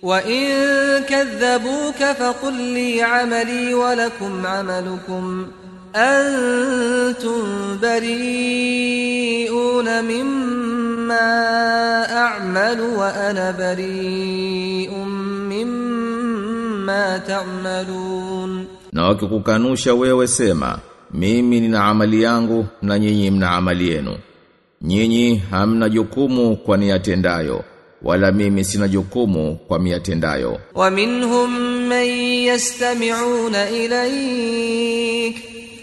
وإن كذبوك فقل لي عملي ولكم عملكم أنتم بريئون مما أعمل وأنا بريء مما تعملون Na wakikukanusha wewe sema, mimi nina amali yangu na nyinyi mna amali yenu. Nyinyi hamna jukumu kwa niyatendayo, wala mimi sina jukumu kwa miyatendayo. ومنهم من يستمعون إليك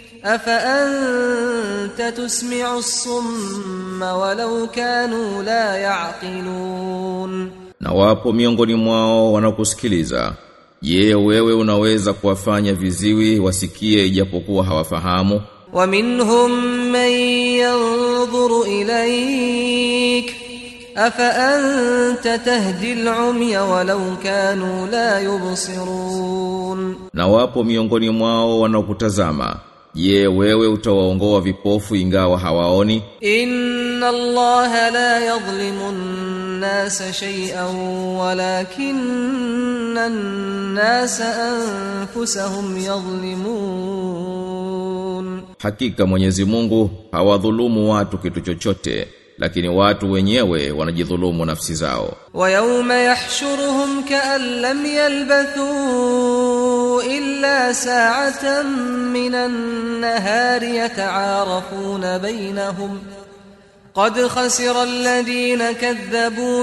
أفأنت تسمع الصم ولو كانوا لا يعقلون Na wapo miongoni mwao wanakusikiliza. Je, wewe unaweza kuwafanya viziwi wasikie ijapokuwa hawafahamu? ومنهم من ينظر إليك أفأنت تهدي العمي ولو كانوا لا يبصرون Na wapo miongoni mwao wanaokutazama. Je, wewe utawaongoa vipofu ingawa hawaoni? إن الله لا يظلم الناس شيئا ولكن الناس أنفسهم يظلمون Hakika Mwenyezi Mungu hawadhulumu watu kitu chochote, lakini watu wenyewe wanajidhulumu nafsi zao. ويوم يحشرهم كأن لم يلبثوا إلا ساعة من النهار يتعارفون بينهم قد خسر الذين كذبوا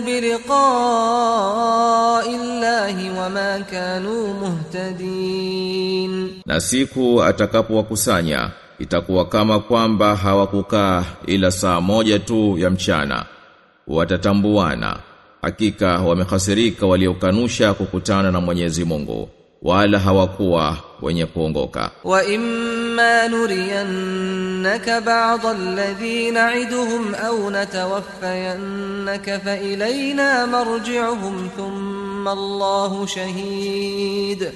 بلقاء الله وما كانوا مهتدين Na siku atakapowakusanya itakuwa kama kwamba hawakukaa ila saa moja tu ya mchana. Watatambuana. Hakika wamehasirika waliokanusha kukutana na Mwenyezi Mungu, wala hawakuwa wenye kuongoka. وإما نرينك بعض الذي نعدهم أو نتوفينك فإلينا مرجعهم ثم الله شهيد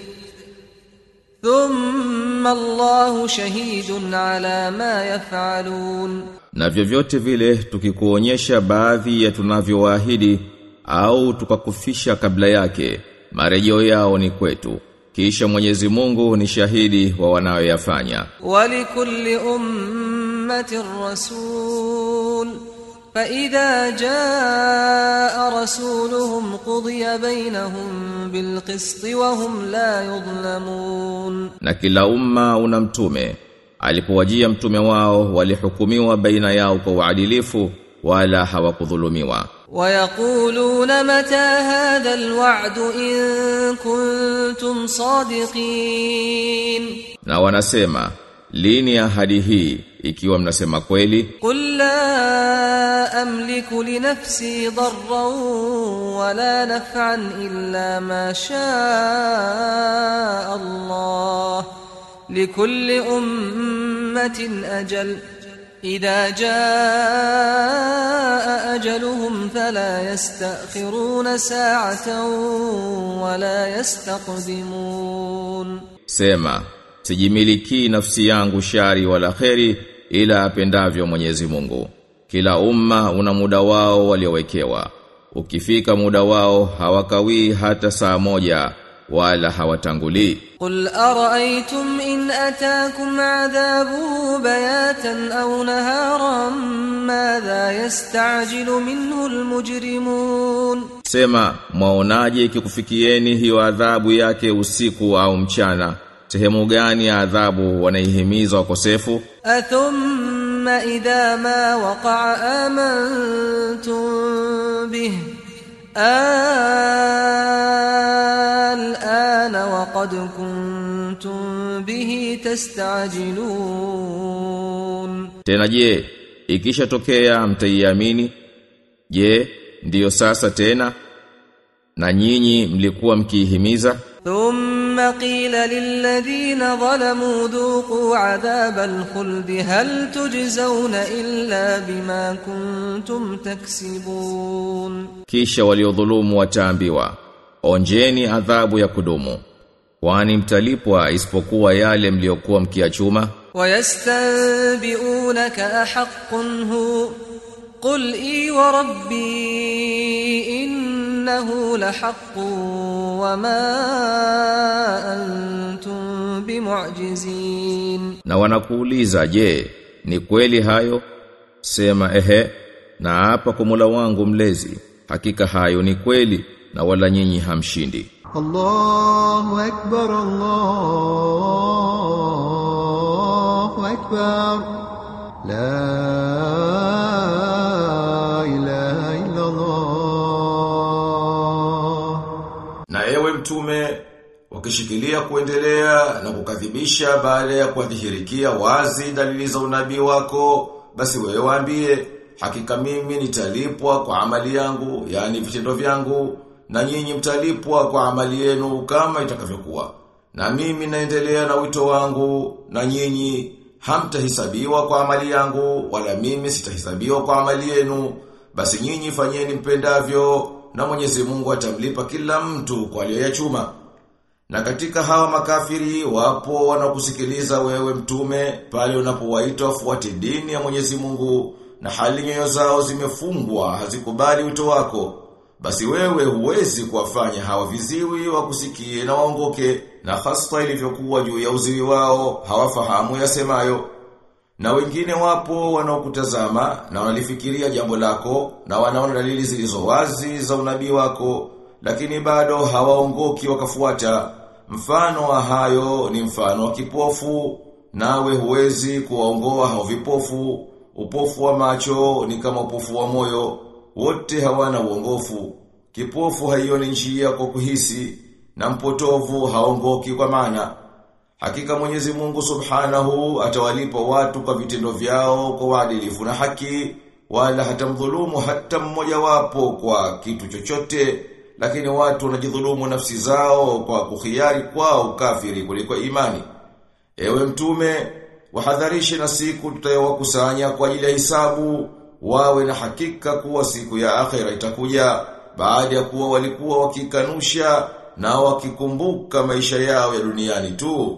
ثم الله شهيد على ما يفعلون Na vyovyote vile tukikuonyesha baadhi ya tunavyowaahidi au tukakufisha kabla yake, marejeo yao ni kwetu. Kisha Mwenyezi Mungu ni shahidi wa wanayoyafanya. ولكل أمة رسول فإذا جاء رسولهم قضي بينهم بالقسط وهم لا يظلمون Na kila umma una mtume. Alipowajia mtume wao walihukumiwa baina yao kwa uadilifu wala hawakudhulumiwa. ويقولون متى هذا الوعد إن كنتم صادقين Na wanasema, lini ahadi hii ikiwa mnasema kweli? قل لا أملك لنفسي ضرا ولا نفعا إلا ما شاء الله لكل أمة أجل إذا جاء أجلهم فلا يستأخرون ساعة ولا يستقدمون Sema, sijimiliki nafsi yangu shari wala kheri ila apendavyo Mwenyezi Mungu. Kila umma una muda wao waliowekewa. Ukifika muda wao hawakawii hata saa moja wala hawatangulii. قل أرأيتم إن أتاكم عذابه بياتا أو نهارا ماذا يستعجل منه المجرمون Sema, mwaonaje ikikufikieni hiyo adhabu yake usiku au mchana? Sehemu gani ya adhabu wanaihimiza wakosefu? أثم إذا ما وقع آمنتم به الآن وقد كنتم به تستعجلون Tena je, ikishatokea mtaiamini? Je, ndiyo sasa tena? Na nyinyi mlikuwa mkiihimiza? ثم قيل للذين ظلموا ذوقوا عذاب الخلد هل تجزون إلا بما كنتم تكسبون Kisha waliodhulumu wataambiwa, onjeni adhabu ya kudumu. Kwani mtalipwa isipokuwa yale mliokuwa mkiachuma? ويستنبئونك أحق هو قل إي وربي إنه لحق وما أنتم بمعجزين Na wanakuuliza je, ni kweli hayo? Sema ehe, na hapa kwa Mola wangu mlezi, hakika hayo ni kweli na wala nyinyi hamshindi. الله أكبر الله أكبر لا إله إلا الله Na ewe mtume, wakishikilia kuendelea na kukadhibisha baada ya kuadhihirikia wazi dalili za unabii wako, basi wewe waambie, hakika mimi nitalipwa kwa amali yangu, yani vitendo vyangu, na nyinyi mtalipwa kwa amali yenu kama itakavyokuwa. Na mimi naendelea na wito wangu, na nyinyi hamtahisabiwa kwa amali yangu, wala mimi sitahisabiwa kwa amali yenu. Basi nyinyi fanyeni mpendavyo, na Mwenyezi Mungu atamlipa kila mtu kwa aliyoyachuma. Na katika hawa makafiri wapo wanakusikiliza wewe mtume pale unapowaita wafuate dini ya Mwenyezi Mungu na hali nyoyo zao zimefungwa hazikubali wito wako. Basi wewe huwezi kuwafanya hawa viziwi wakusikie na waongoke na hasa ilivyokuwa juu ya uziwi wao hawafahamu yasemayo. Na wengine wapo wanaokutazama na wanalifikiria jambo lako na wanaona dalili zilizo wazi za unabii wako lakini bado hawaongoki wakafuata. Mfano wa hayo ni mfano wa kipofu nawe huwezi kuwaongoa hao vipofu. Upofu wa macho ni kama upofu wa moyo, wote hawana uongofu. Kipofu haioni njia kwa kuhisi na mpotovu haongoki kwa maana. Hakika Mwenyezi Mungu Subhanahu atawalipa watu kwa vitendo vyao kwa uadilifu na haki wala hatamdhulumu hata mmoja wapo kwa kitu chochote lakini watu wanajidhulumu nafsi zao kwa kuhiari kwao kafiri kuliko imani. Ewe mtume, wahadharishe na siku tutayowakusanya kwa ajili ya hisabu, wawe na hakika kuwa siku ya akhera itakuja baada ya kuwa walikuwa wakikanusha na wakikumbuka maisha yao ya duniani tu.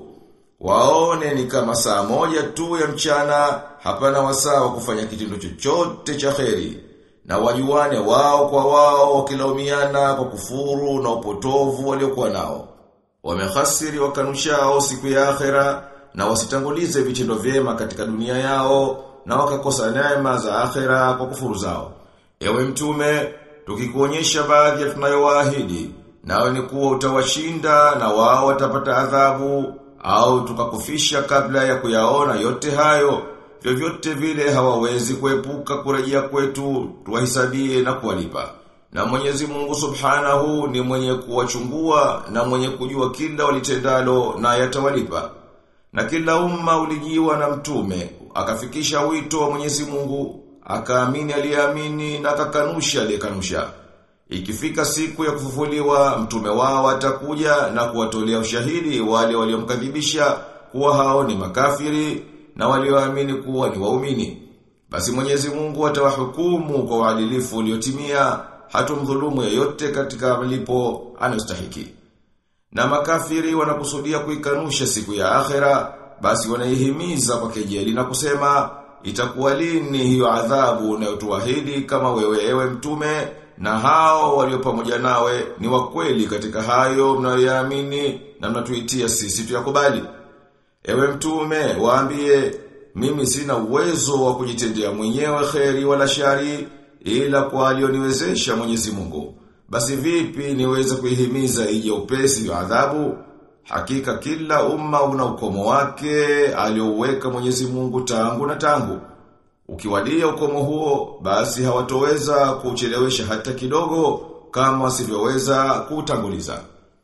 Waone ni kama saa moja tu ya mchana, hapana wasaa wa kufanya kitendo chochote cha kheri. Na wajuane wao kwa wao wakilaumiana kwa kufuru na upotovu waliokuwa nao. Wamehasiri wakanushao siku ya akhera na wasitangulize vitendo vyema katika dunia yao na wakakosa neema za akhera kwa kufuru zao. Ewe mtume, tukikuonyesha baadhi ya tunayowaahidi, nawe ni kuwa utawashinda na wao watapata adhabu au tukakufisha kabla ya kuyaona yote hayo, vyovyote vile hawawezi kuepuka kurejea kwetu tuwahisabie na kuwalipa. Na Mwenyezi Mungu Subhanahu ni mwenye kuwachungua na mwenye kujua kila walitendalo na yatawalipa. Na kila umma ulijiwa na mtume, akafikisha wito wa Mwenyezi Mungu, akaamini aliyeamini na akakanusha aliyekanusha. Ikifika siku ya kufufuliwa, mtume wao atakuja na kuwatolea ushahidi wale waliomkadhibisha kuwa hao ni makafiri na walioamini kuwa ni waumini. Basi Mwenyezi Mungu atawahukumu kwa uadilifu uliotimia, hatumdhulumu yeyote katika malipo anayostahiki. Na makafiri wanakusudia kuikanusha siku ya akhera, basi wanaihimiza kwa kejeli na kusema, itakuwa lini hiyo adhabu unayotuahidi kama wewe ewe mtume na hao walio pamoja nawe ni wakweli katika hayo mnayoyaamini na mnatuitia sisi tuyakubali. Ewe mtume, waambie, mimi sina uwezo wa kujitendea mwenyewe kheri wala shari ila kwa alioniwezesha Mwenyezi Mungu. Basi vipi niweze kuihimiza ije upesi wa adhabu? Hakika kila umma una ukomo wake aliouweka Mwenyezi Mungu tangu na tangu. Ukiwadia ukomo huo, basi hawatoweza kuchelewesha hata kidogo kama wasivyoweza kuutanguliza.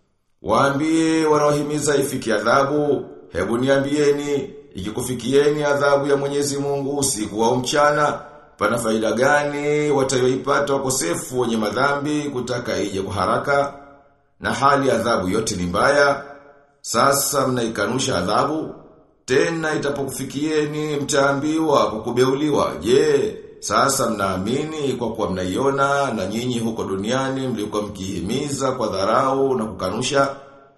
Waambie wanaohimiza ifiki adhabu, hebu niambieni, ikikufikieni adhabu ya Mwenyezi Mungu usiku au mchana, pana faida gani watayoipata wakosefu wenye madhambi kutaka ije kwa haraka? Na hali adhabu yote ni mbaya. Sasa mnaikanusha adhabu, tena itapokufikieni mtaambiwa kwa kubeuliwa. Je, sasa mnaamini kwa kuwa mnaiona na nyinyi huko duniani mlikuwa mkihimiza kwa dharau na kukanusha?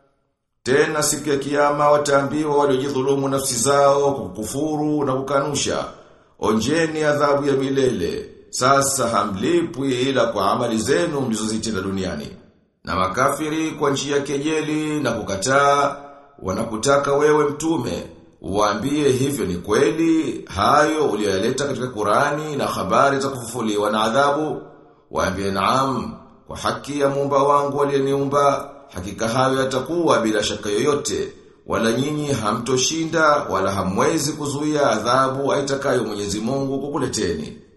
Tena siku ya kiyama wataambiwa waliojidhulumu nafsi zao kwa kukufuru na kukanusha. Onjeni adhabu ya milele. sasa hamlipwi ila kwa amali zenu mlizozitenda duniani. Na makafiri kwa njia ya kejeli na kukataa wanakutaka wewe mtume uwaambie hivyo ni kweli hayo uliyoyaleta katika Qurani na habari za kufufuliwa na adhabu waambie naam kwa haki ya muumba wangu aliyeniumba hakika hayo yatakuwa bila shaka yoyote wala nyinyi hamtoshinda wala hamwezi kuzuia adhabu aitakayo Mwenyezi Mungu kukuleteni